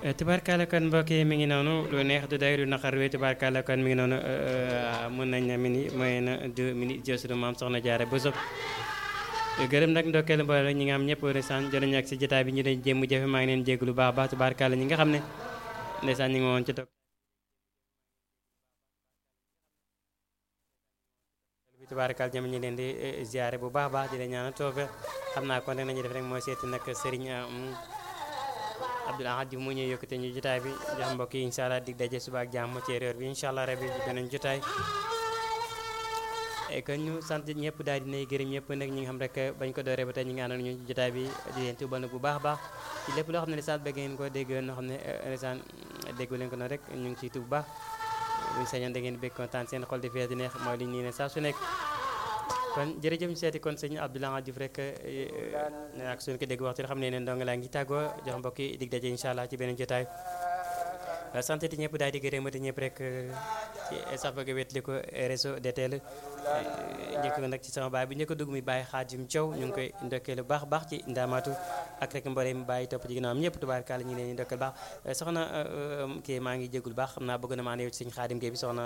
tubaarkàlla kon mbokk yi mi ngi noonu lu neex du day du naqar wi tubaarkàlla kon mi ngi noonu mën nañ ne mini mooy na deux minutes jël suñu maam soxna jaare bu sob gërëm nag ndokkeel mboole ñi nga xam ñëpp ndeysaan jot nañu ak si jotaay bi ñu dañ jéem jafe maa ngi leen jégg lu baax baax tubaarkàlla ñi nga xam ne ndeysaan ñi ngi woon ci toog bi tubaarkàlla ñoom ñu leen di ziare bu baax baax di leen ñaanal toofe xam naa kon rek nañu def rek mooy seeti nag Serigne Abdoul Ahad Diouf mu ñëw yokkute ñu jotaay bi jox mbokk yi incha allah dig daje suba ak jàmm ci réer bi incha allah rabi beneen jotaay kon ñu sant ñëpp daal dinay gërëm ñëpp nag ñi nga xam rek bañ ko dooree ba tey ñi nga àndoon ñu jotaay bi di leen tuubal bu baax baax ci lépp loo xam ne lisaan bëgg ngeen ko dégg noo xam ne lisaan déggu leen ko noonu rek ñu ngi ciy tuub bu baax buñu sañoon da ngeen bëgg kontaan seen xol di fees di neex mooy li ñu ne saa su nekk kon jërëjëf ñu seeti kon sëñ Abdoul Ahad Diouf rek ak suñu ko dégg waxtu xam ne ne ndonga laa ngi tàggoo jox mbokk yi dig daje incha allah ci beneen jotaay sant ti ñëpp daal di gërëmati ñëpp rek ci sax bëgg wetli ko réseau DTL njëkk nag ci sama baay bi njëkk dugg mi bàyyi Xaadim Thiaw ñu ngi koy ndokkee lu baax baax ci ndaamaatu ak rek mbooleem mi bàyyi topp ci ginnaawam ñëpp tubaarkàlla ñu ngi leen di ndokkeel baax soxna kii maa ngi jégul baax xam naa bëgg na maa ne yow ci sëñ Xaadim Gueye bi soxna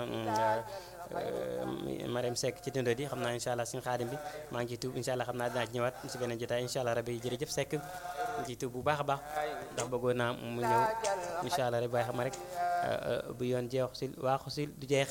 Mariam Seck ci dundoo di xam naa incha allah suñu xaadim bi maa ngi ciy tuub incha allah xam naa dinaa ci ñëwaat si beneen jotaay incha allah rabi jërëjëf Seck ngi ciy tuub bu baax a baax ndax bëggoon naa mu ñëw incha allah rek waaye xam rek bu yoon jeexu sil waaxu sil du jeex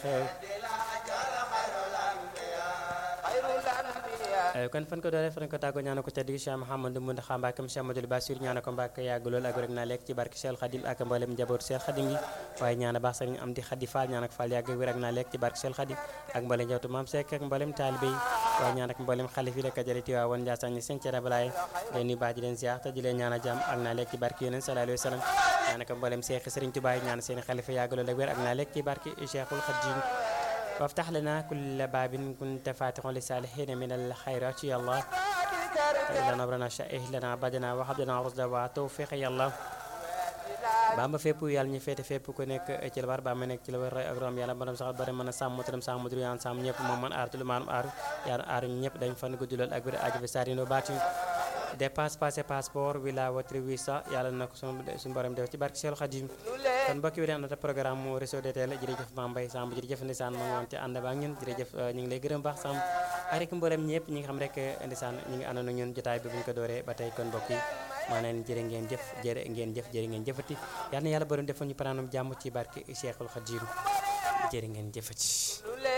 kon fan ko dooree fan ko tàggoo ñaana ko ca digg Cheikh Mouhamadou Mountakha Mbacké Cheikh Amadou Bassir ñaana ko Mbacké yàgg lool ak rek naa lekk ci barke Cheikh Khadim ak mboolem njaboot Cheikh Khadim gi waaye ñaana baax sëriñ am di Khady Fall ñaana ko Fall yàgg wér ak naa lekk ci barke Cheikh Khadim ak mboolem njabootu Maam Seck ak mboolem taalibe yi waaye ñaan ak mboolem xalif yi la ka jële Tiwaawan Njaasaan ñi seen cere balaay leen nuyu baax di leen ziar te di leen ñaana jàmm ak naa lekk ci barke Yonent sallallahu alayhi wa sallam ñaana ko mboolem Cheikh Sëriñ Tuubaa ñaana seen xalifa yàgg lool ak wér ak naa lekk ci barke Cheikhul Khadim وافتح لنا كل باب كنت فاتح للصالحين من الخيرات يا الله لنا نبرنا شائه لنا عبدنا وحبدنا رشدا وتوفيق يا الله bamba fépp yàlla ñu féete fépp ku nekk ci la war ba ma nekk ci la war roy ak rom yàlla borom sax bari mën a sàmm motaram sàmm mudru yaan sàmm ñëpp moom man aar tulu maanum aaru yaan aaru ñëpp dañ fan guddi lool ak wér aju bi sarino baati dépasse passé passeport wila watri visa yàlla na ko suñu borom def ci barke Seexul Xadim kon mbokki bi dee àndata programme mu réseau DTL jërëjëf Mame Mbaye Samb jërëjëf ndisaan ma ngoon ci ànd ba ak ñun jërëjëf ñu ngi lay gërëm baax Samb ak rek mboolem ñëpp ñi nga xam rek ndisaan ñi ngi àndoon ak ñun jotaay bi bu ñu ko dooree ba tey kon mbokk yi maa leen jërë ngeen jëf jërë ngeen jëf jërë ngeen jëfati yal na yàlla borom defal ñu panaanum jàmm ci barke Seexul Xadim jërë ngeen jëfati